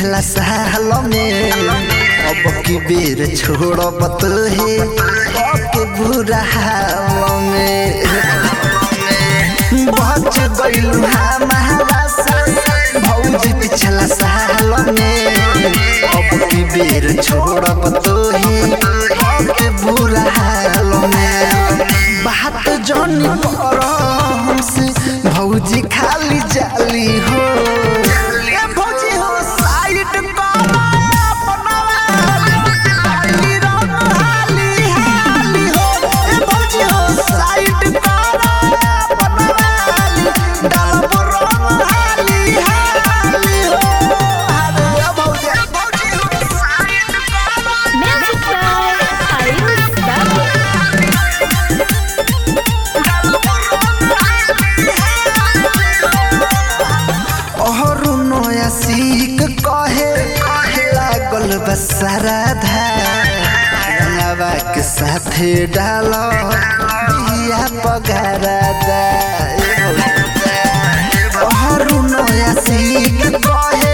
पिछला साल में अब की बेर छोड़ब तोहे के बुरा हाल में बच गइलू हमारा से भौजी पिछला साल में अब की बेर छोड़ब तोहे के बुरा हाल में बात जानी पर हमसे भौजी खाली जाली हो ए भौजी हो साइड करा अपना हाली रंग हाली हाली हो ए भौजी हो साइड करा अपना हाली डालब रंग हाली हाली हो अरे भौजी भौजी हो साइड करा Music by Ayush Babu. अहरू नया सीख कहे लागल बसारा धावा के साथे डाल बिया पगारा दा अहरू नया सीख कहे